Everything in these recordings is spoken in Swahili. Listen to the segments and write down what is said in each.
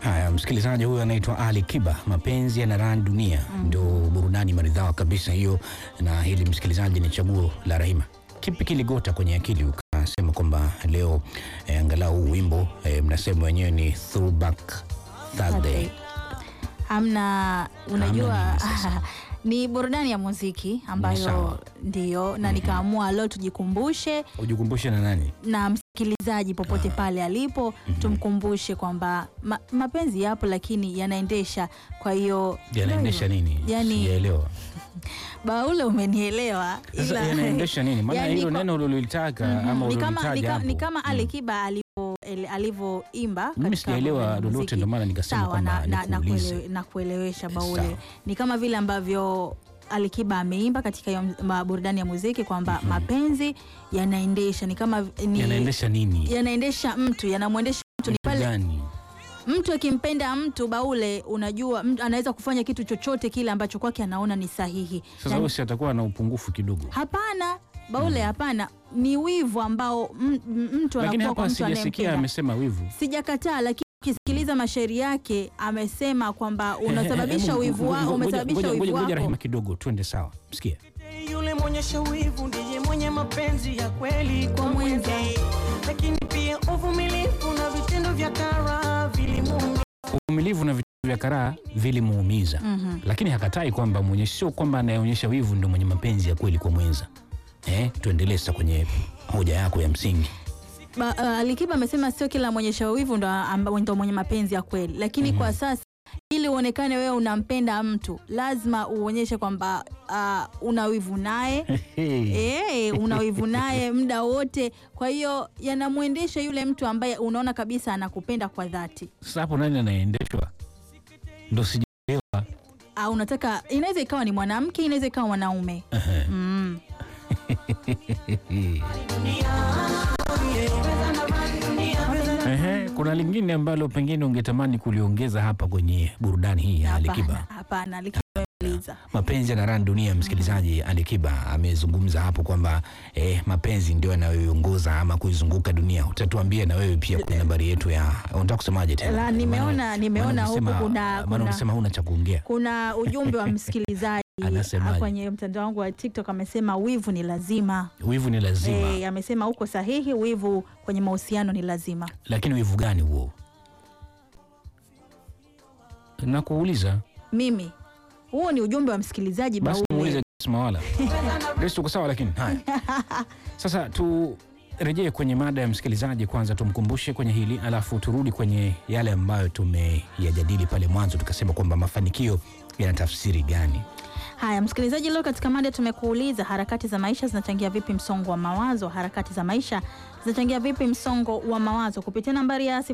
Haya, msikilizaji huyu anaitwa Ali Kiba, mapenzi yanaran dunia, ndio burudani maridhawa kabisa hiyo. Na hili msikilizaji, ni chaguo la Rahima. Kipi kiligota kwenye akili ukasema kwamba leo eh, angalau huu wimbo eh, mnasema wenyewe ni throwback Thursday? Hamna, unajua Hamna nini sasa? ni burudani ya muziki ambayo sawa. ndio, na nikaamua leo tujikumbushe Ujikumbushe na nani? na msikilizaji popote pale alipo tumkumbushe kwamba ma, mapenzi yapo lakini yanaendesha. Kwa hiyo Yanaendesha nini? Yani- Sijaelewa. Baule, umenielewa? Sasa ila- yanaendesha nini? Maana Yani hilo kwa- neno ulilitaka Mhm. ama ni kama, ni ulilitaja kama, ni hapo. kama Ali Kiba alivyo ele- alivyoimba Mimi katika sijaelewa burudani ya lolote, muziki. ndio maana nikasema Sawa, kwamba na, na, na, nikuulize. kuele, na kuelewesha Baule Sawa. ni kama vile ambavyo Ali Kiba ameimba katika hiyo ma- burudani ya muziki kwamba mapenzi yanaendesha ni kama ni, Yanaendesha nini? yanaendesha mtu yanamwendesha mtu ni Kitu pale gani? mtu akimpenda mtu Baule, unajua mtu anaweza kufanya kitu chochote kile ambacho kwake anaona ni sahihi. Sasa Na- huyo si atakuwa na upungufu kidogo. Hapana Baule, hapana, ni wivu ambao m- m- mtu Lakini anakuwa kwa hapa mtu sijasikia anayempenda. amesema wivu. Sijakataa, lakini ukisikiliza mashairi yake amesema kwamba unasababisha Hebu, wivu ngoja- wako, ngoja- umesababisha ngoja- wivu ngoja- ngoja wako. Rahima kidogo, twende sawa. Msikia. Yule mwenyesha wivu ndiye mwenye mapenzi ya kweli kwa mwenza, lakini pia uvumilivu na vitendo vya kara vilimuumiza. Uvumilivu na vitu vya karaa vilimuumiza, lakini hakatai kwamba mwenye, sio kwamba anayeonyesha wivu ndio mwenye mapenzi ya kweli kwa mwenza. Eh, tuendelee sasa kwenye hoja yako ya msingi. Ba- uh, Alikiba amesema sio kila mwenyesha wivu ndo, amba- ndo mwenye mapenzi ya kweli, lakini kwa sasa ili uonekane wewe unampenda mtu lazima uonyeshe kwamba uh, una wivu naye Eh, una wivu naye muda wote. Kwa hiyo yanamwendesha yule mtu ambaye unaona kabisa anakupenda kwa dhati. Sasa hapo nani anaendeshwa? Ndo sijaelewa. Au unataka, inaweza ikawa ni mwanamke, inaweza ikawa mwanaume. Mm. Ehe, kuna lingine ambalo pengine ungetamani kuliongeza hapa kwenye burudani hii ya Alikiba. Hapana, hapana, Alikiba amemaliza. mapenzi yanaran dunia. Msikilizaji, Alikiba amezungumza hapo kwamba eh, mapenzi ndio yanayoiongoza ama kuizunguka dunia. Utatuambia na wewe pia kwa nambari yetu ya, unataka kusemaje tena? La, nimeona- Maana- nimeona maana huku umesema- kuna- maana kuna- unasema huna cha kuongea. Kuna ujumbe wa msikilizaji Anasemaje? kwenye mtandao wangu wa TikTok amesema wivu ni lazima. Wivu ni lazima, E, amesema uko sahihi, wivu kwenye mahusiano ni lazima. lakini wivu gani huo? Nakuuliza Mimi huo ni ujumbe wa msikilizaji basi, Baule. muulize Grace Mawala. Grace, tuko sawa, lakini haya sasa turejee kwenye mada ya msikilizaji kwanza, tumkumbushe kwenye hili alafu turudi kwenye yale ambayo tumeyajadili pale mwanzo, tukasema kwamba mafanikio yana tafsiri gani? Haya, msikilizaji, leo katika mada tumekuuliza harakati za maisha zinachangia vipi msongo wa mawazo? Harakati za maisha zinachangia vipi msongo wa mawazo? Kupitia nambari ya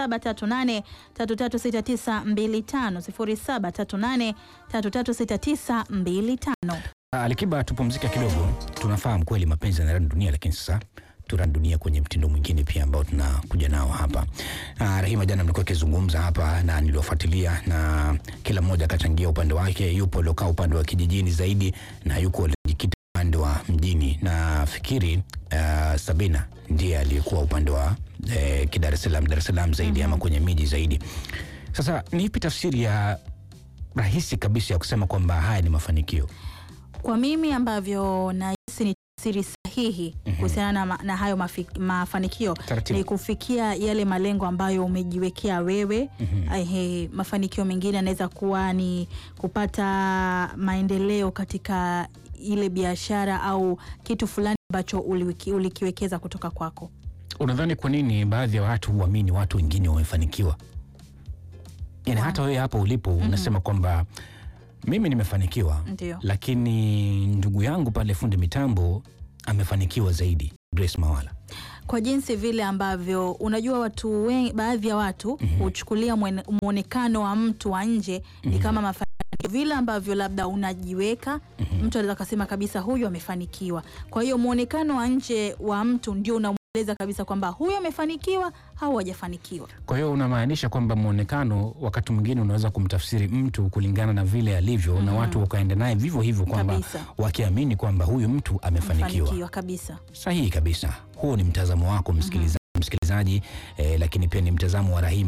0738336925, 0738336925. Alikiba, tupumzike kidogo. Tunafahamu kweli mapenzi yanarani dunia, lakini sasa turani dunia kwenye mtindo mwingine pia ambao tunakuja nao hapa. Ah, Rahima, jana mlikuwa akizungumza hapa na niliofuatilia, na kila mmoja akachangia upande wake. Yupo aliokaa upande wa kijijini zaidi na yuko alijikita upande wa mjini, na fikiri ah, Sabina ndiye aliyekuwa upande wa eh, kidar es Salaam, Dar es Salaam zaidi ama kwenye miji zaidi. Sasa ni ipi tafsiri ya rahisi kabisa ya kusema kwamba haya ni mafanikio? Kwa mimi ambavyo nahisi ni tafsiri sahihi kuhusiana na, ma- na hayo mafi, mafanikio Taratibu. ni kufikia yale malengo ambayo umejiwekea wewe. Ehe, mafanikio mengine yanaweza kuwa ni kupata maendeleo katika ile biashara au kitu fulani ambacho uliweki- ulikiwekeza kutoka kwako. Unadhani kwa nini baadhi ya watu huamini watu wengine wamefanikiwa? Yani hata wewe hapo ulipo unasema kwamba mimi nimefanikiwa, Ndio. lakini ndugu yangu pale fundi mitambo amefanikiwa zaidi, Grace Mawala. kwa jinsi vile ambavyo unajua watu wengi, baadhi ya watu huchukulia mwene- mwonekano wa mtu wa nje ni kama mafanikio, vile ambavyo labda unajiweka. Mtu anaweza kasema kabisa huyu amefanikiwa. Kwa hiyo mwonekano wa nje wa mtu ndio unamweleza kabisa kwamba huyu amefanikiwa au hajafanikiwa. Kwa hiyo unamaanisha kwamba mwonekano wakati mwingine unaweza kumtafsiri mtu kulingana na vile alivyo, na watu wakaenda naye vivyo hivyo, kwamba Kabisa. wakiamini kwamba huyu mtu amefanikiwa. Amefanikiwa kabisa. Sahihi kabisa, huo ni mtazamo wako msikilizaji, msikilizaji eh, lakini pia ni mtazamo wa Rahima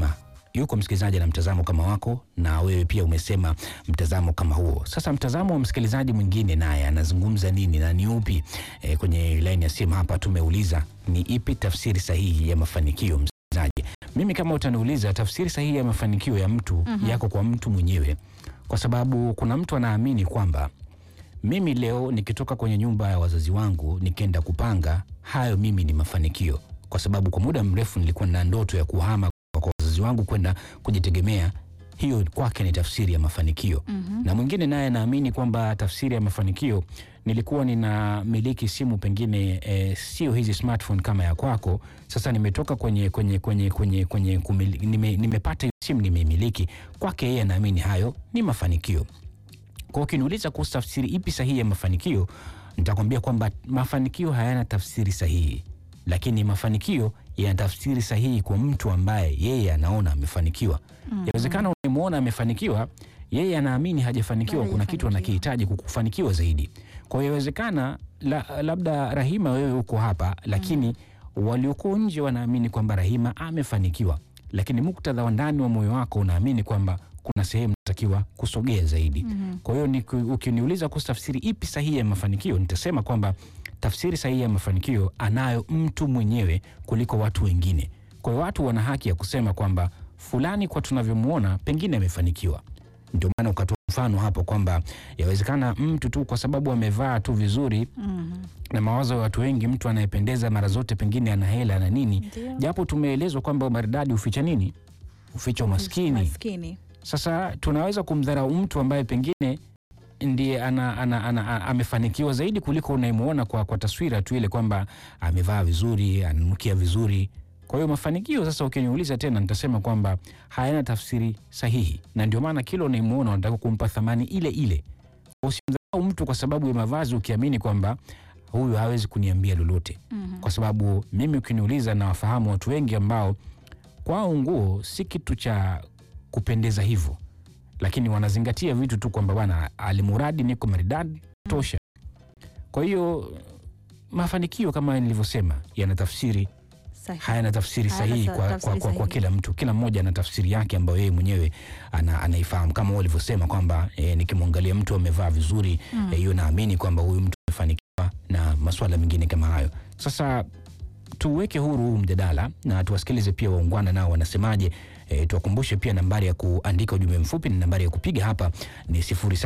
yuko msikilizaji na mtazamo kama wako, na wewe pia umesema mtazamo kama huo. Sasa mtazamo wa msikilizaji mwingine naye anazungumza nini na ni upi? E, kwenye laini ya simu hapa tumeuliza ni ipi tafsiri sahihi ya mafanikio. Msikilizaji, mimi kama utaniuliza tafsiri sahihi ya mafanikio ya mtu yako kwa mtu mwenyewe, kwa sababu kuna mtu anaamini kwamba mimi leo nikitoka kwenye nyumba ya wazazi wangu nikienda kupanga, hayo mimi ni mafanikio, kwa sababu kwa muda mrefu nilikuwa na ndoto ya kuhama kwa wazazi wangu kwenda kujitegemea. Hiyo kwake ni tafsiri ya mafanikio. Na mwingine naye anaamini kwamba tafsiri ya mafanikio, nilikuwa ninamiliki simu pengine e, sio hizi smartphone kama ya kwako. Sasa nimetoka kwenye kwenye kwenye kwenye kwenye kumili, nime, nimepata hiyo simu nimeimiliki. Kwake yeye anaamini hayo ni mafanikio. Kwa ukiniuliza kuhusu tafsiri ipi sahihi ya mafanikio, nitakwambia kwamba mafanikio hayana tafsiri sahihi, lakini mafanikio yana tafsiri sahihi kwa mtu ambaye yeye anaona amefanikiwa. Inawezekana unamwona amefanikiwa, yeye anaamini hajafanikiwa, Bado kuna kitu hajafanikiwa. anakihitaji kukufanikiwa zaidi. Kwa hiyo inawezekana la, labda Rahima wewe uko hapa, lakini walioko nje wanaamini kwamba Rahima amefanikiwa, lakini muktadha wa ndani wa moyo wako unaamini kwamba kuna sehemu natakiwa kusogea zaidi. Kwa hiyo ni- ukiniuliza kuhusu tafsiri ipi sahihi ya mafanikio, nitasema kwamba tafsiri sahihi ya mafanikio anayo mtu mwenyewe kuliko watu wengine. Kwa hiyo watu wana haki ya kusema kwamba fulani, kwa tunavyomwona, pengine amefanikiwa. Ndio maana ukatoa mfano hapo kwamba yawezekana mtu tu kwa sababu amevaa tu vizuri na mawazo ya watu wengi, mtu anayependeza mara zote pengine ana hela na nini, Ndio. japo tumeelezwa kwamba umaridadi huficha nini? Huficha umaskini. Maskini. Sasa tunaweza kumdharau mtu ambaye pengine ndiye ana, ana, ana, ana, amefanikiwa zaidi kuliko unayemwona kwa, kwa taswira tu ile kwamba amevaa vizuri, ananukia vizuri. Kwa hiyo mafanikio sasa, ukiniuliza tena, nitasema kwamba hayana tafsiri sahihi, na ndio maana kila unayemwona unataka kumpa thamani ile ile. Usimdharau mtu kwa sababu ya mavazi, ukiamini kwamba huyu hawezi kuniambia lolote, kwa sababu mimi ukiniuliza, nawafahamu watu wengi ambao kwao nguo si kitu cha kupendeza hivyo, lakini wanazingatia vitu tu kwamba bwana, alimuradi niko maridadi tosha. Kwa hiyo mafanikio kama nilivyosema yana tafsiri Sahihi. hayana tafsiri Hayana sahihi sa- kwa, tafsiri kwa, kwa, kwa sahihi. kila mtu. Kila mmoja ana tafsiri yake ambayo yeye mwenyewe ana, anaifahamu kama wao walivyosema kwamba e, nikimwangalia mtu amevaa vizuri eh, hiyo naamini kwamba huyu mtu amefanikiwa na masuala mengine kama hayo. Sasa tuweke huru huu mjadala na tuwasikilize pia waungwana nao wanasemaje. E, tuwakumbushe pia nambari ya kuandika ujumbe mfupi na nambari ya kupiga hapa ni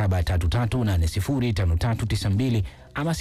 0733805392 ama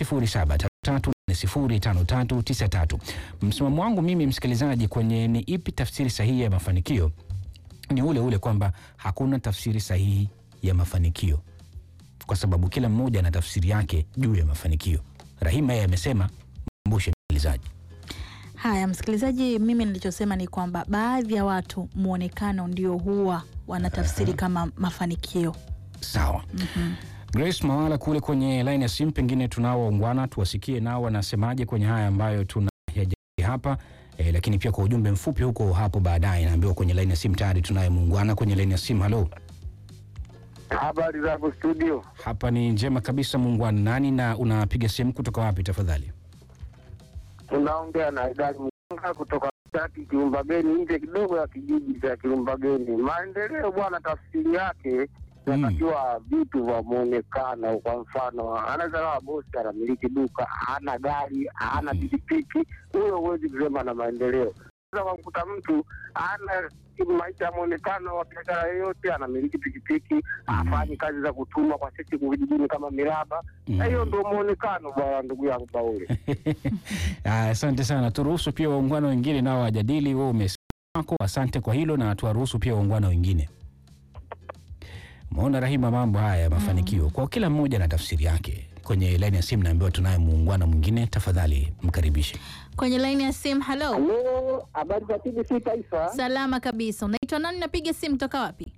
0733805393. Msimamo wangu mimi msikilizaji, kwenye ni ipi tafsiri sahihi ya mafanikio ni ule ule kwamba hakuna tafsiri sahihi ya mafanikio, kwa sababu kila mmoja ana tafsiri yake juu ya mafanikio. Rahima yeye amesema, mkumbushe msikilizaji. Haya, msikilizaji, mimi nilichosema ni kwamba baadhi ya watu mwonekano ndio huwa wanatafsiri kama mafanikio. Sawa. Grace Mawala kule kwenye line ya simu, pengine tunao waungwana, tuwasikie nao wanasemaje kwenye haya ambayo tunayajadili hapa e, lakini pia kwa ujumbe mfupi huko hapo baadaye. Naambiwa kwenye line ya simu tayari tunaye muungwana kwenye line ya simu. Halo, Habari zako studio? hapa ni njema kabisa muungwana. Nani na unapiga simu kutoka wapi tafadhali? Unaongea na Idadi Mganga kutoka Tati Kilumbageni, nje kidogo ya kijiji cha Kilumbageni. Maendeleo bwana, tafsiri yake inatakiwa vitu vya muonekano. Kwa mfano, anaweza kawa bosi anamiliki duka, hana gari, hana pikipiki, huyo huwezi kusema na maendeleo. Unaweza kumkuta mtu ana maisha ya muonekano wa biashara yoyote, anamiliki pikipiki, hafanyi kazi za kutuma kwa sisi vijijini kama miraba, na hiyo ndio muonekano bwana, ndugu yangu Baule. Ah, Asante sana, turuhusu pia waungwana wengine nao wajadili. Wewe umesema wako, asante kwa hilo, na tuwaruhusu pia waungwana wengine. Umeona Rahima, mambo haya ya mafanikio kwa kila mmoja na tafsiri yake. Kwenye laini ya simu naambiwa tunaye muungwana mwingine, tafadhali mkaribishe. Kwenye laini ya simu, halo. Halo, habari za TBC Taifa. Salama kabisa. Unaitwa nani? Napiga simu toka wapi?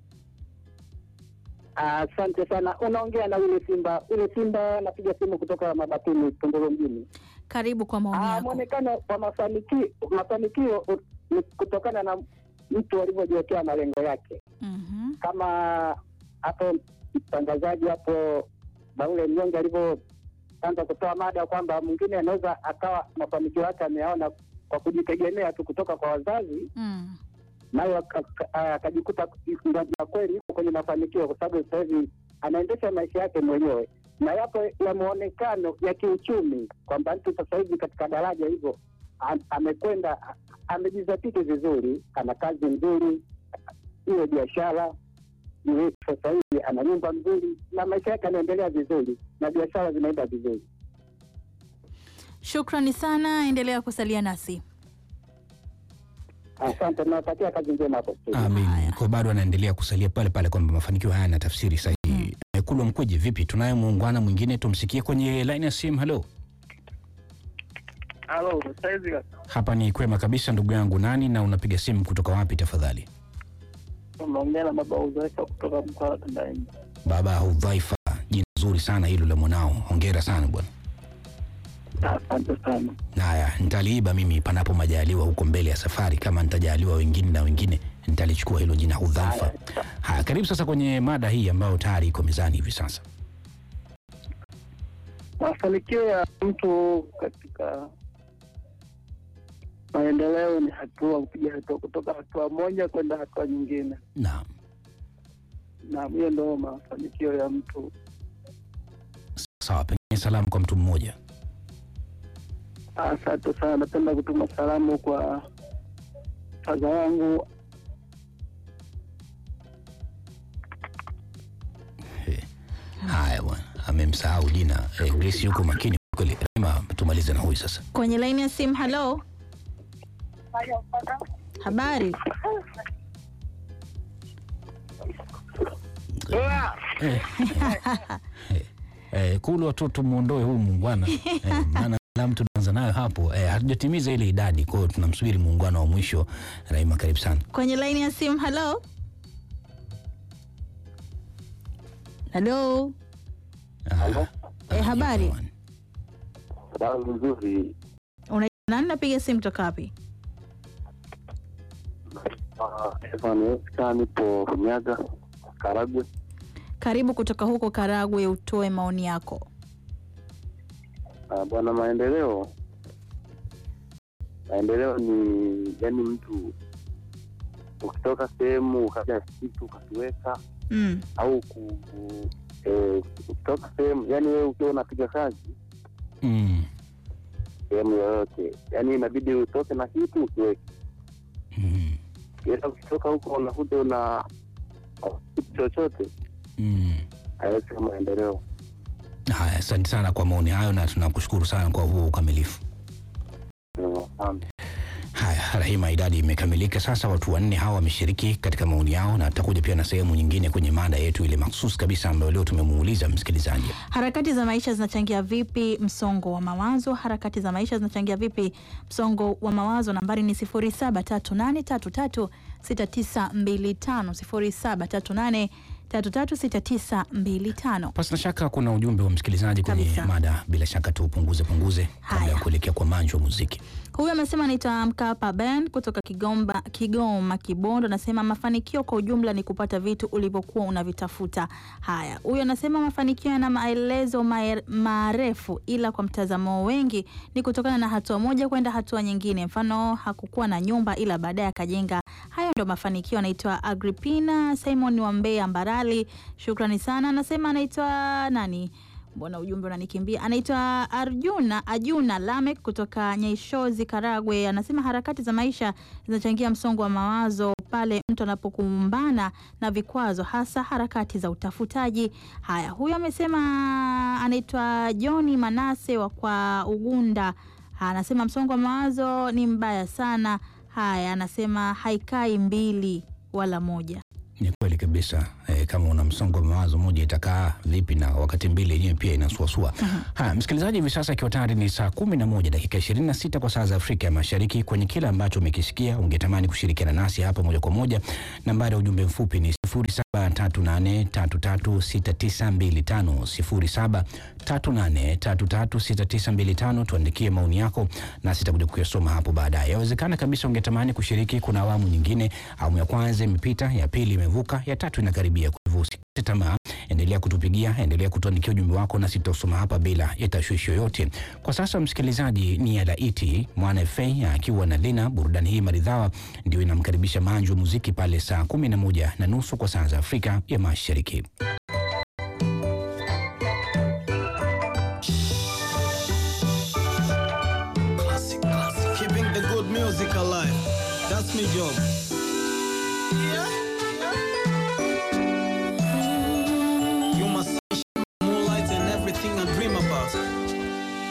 Asante sana. Unaongea na ule Simba, ule Simba, napiga simu kutoka Mabatini, Tunduru mjini. Karibu kwa maoni Ah, yako. mwonekano wa mafanikio, mafanikio u- ni kutokana na mtu alivyojiwekea malengo yake, Mhm. kama hapo mtangazaji hapo Baule Mnyonge alivyoanza kutoa mada kwamba mwingine anaweza akawa mafanikio yake ameyaona kwa kujitegemea tu kutoka kwa wazazi Mm. nayo aka- aka- akajikuta ya kweli yuko kwenye mafanikio, kwa sababu sasa hivi anaendesha maisha yake mwenyewe, na yapo ya muonekano ya kiuchumi kwamba mtu sasa hivi katika daraja hivyo am- amekwenda a- amejizatiti vizuri, ana kazi nzuri, iwe biashara iwe sasa hivi ana nyumba nzuri na maisha yake yanaendelea vizuri na biashara zinaenda vizuri. Shukrani sana, endelea kusalia nasi. Asante, nawatakia kazi njema hapo studio. Amin. Haya. Kwa bado anaendelea kusalia pale pale kwamba mafanikio haya na tafsiri sahihi. Mm. Kulwa Mkweje, vipi? Tunaye muungwana mwingine, tumsikie kwenye line ya simu. Halo, Halo, saizi hapa ni kwema kabisa ndugu yangu. Nani na unapiga simu kutoka wapi tafadhali? unaongea na baba Uzaifa kutoka mkoa wa Tandaini. Baba Hudhaifa, jina zuri sana hilo la mwanao, hongera sana bwana. Asante sana. Haya, nitaliiba mimi panapo majaliwa huko mbele ya safari, kama nitajaliwa wengine na wengine nitalichukua hilo jina Hudhaifa. Haya, karibu sasa kwenye mada hii ambayo tayari iko mezani hivi sasa. Mafanikio ya mtu katika maendeleo ni hatua, kupiga hatua kutoka hatua moja kwenda hatua nyingine, Naam, na hiyo ndo mafanikio ya mtu. sawa. Pengine salamu kwa mtu mmoja. Asante sana. Napenda kutuma salamu kwa faza wangu Haya bwana, amemsahau jina. Eh, Grace yuko makini kweli. Rema, tumalize na huyu sasa. Kwenye laini ya simu. Halo, habari? Eh, eh, eh, kulu watoto muondoe huyu muungwana eh, maana salamu tunaanza nayo hapo eh, hatujatimiza ile idadi, kwa hiyo tunamsubiri muungwana wa mwisho. Raima, karibu sana. Kwenye laini ya simu. Halo, halo. Ah, Eh, habari? bwana. Sababu nzuri Unaitwa nani? Napiga simu toka wapi? Stefan Oscar, nipo Runyaga, Karagwe. Karibu kutoka huko Karagwe, utoe maoni yako. Ah, Bwana, maendeleo maendeleo ni yani, mtu ukitoka sehemu ukaja kitu ukakiweka Mm. au ku, ku- eh, ukitoka sehemu yani, wewe ukiwa unapiga kazi Mm, sehemu yoyote, yani inabidi utoke na kitu ukiweke, mm, ila ukitoka huko unakuta una kitu chochote, mm. hayo sio maendeleo. Haya, asante sana kwa maoni hayo na tunakushukuru sana kwa huo ukamilifu. Mm, asante. Haya, Rahima, idadi imekamilika sasa. Watu wanne hawa wameshiriki katika maoni yao, na tutakuja pia na sehemu nyingine kwenye mada yetu ile mahsusi kabisa ambayo leo tumemuuliza msikilizaji. Harakati za maisha zinachangia vipi msongo wa mawazo? Harakati za maisha zinachangia vipi msongo wa mawazo? Nambari ni 0738336925 0738336925. Pasi na shaka kuna ujumbe wa msikilizaji kwenye Kabisa. mada, bila shaka tuupunguze punguze kabla ya Haya. kuelekea kwa manjo wa muziki. Huyu amesema anaitwa Mkapa Ben kutoka Kigomba, Kigoma Kibondo. Anasema mafanikio kwa ujumla ni kupata vitu ulivyokuwa unavitafuta. Haya, huyu anasema mafanikio yana maelezo maer- marefu, ila kwa mtazamo wengi ni kutokana na hatua moja kwenda hatua nyingine. Mfano, hakukuwa na nyumba ila baadaye akajenga. Hayo ndo mafanikio. Anaitwa Agripina Simon wa Mbeya Mbarali, shukrani sana. Anasema anaitwa nani? Mbona ujumbe unanikimbia? Anaitwa Arjuna Ajuna Lamek kutoka Nyaishozi, Karagwe. Anasema harakati za maisha zinachangia msongo wa mawazo pale mtu anapokumbana na vikwazo, hasa harakati za utafutaji. Haya, huyu amesema anaitwa Johni Manase wa kwa Ugunda. Anasema msongo wa mawazo ni mbaya sana. Haya, anasema haikai mbili wala moja. Ni kweli kabisa e, kama una msongo wa mawazo moja itakaa vipi na wakati mbili yenyewe pia inasuasua. Haya, msikilizaji, hivi sasa ikiwa tayari ni saa kumi na moja dakika ishirini na sita kwa saa za Afrika ya Mashariki. Kwenye kile ambacho umekisikia ungetamani kushirikiana nasi hapa moja kwa moja, nambari ya ujumbe mfupi ni sifuri saba tatu nane tatu tatu sita tisa mbili tano sifuri saba tatu nane tatu tatu sita tisa mbili tano. Tuandikie maoni yako nasi tutakuja kuyasoma hapo baadaye. Yawezekana kabisa ungetamani kushiriki, kuna awamu nyingine. Awamu ya kwanza imepita, ya pili imevuka, ya tatu inakaribia. Kwa hivyo usikate tamaa, endelea kutupigia, endelea kutuandikia ujumbe wako, na sitausoma hapa bila ya tashwishi yoyote. Kwa sasa, msikilizaji, ni ya laiti mwana FA akiwa na Lina. Burudani hii maridhawa ndio inamkaribisha manju wa muziki pale saa kumi na moja na nusu kwa saa za Afrika ya Mashariki. Keeping the good music alive. That's my job.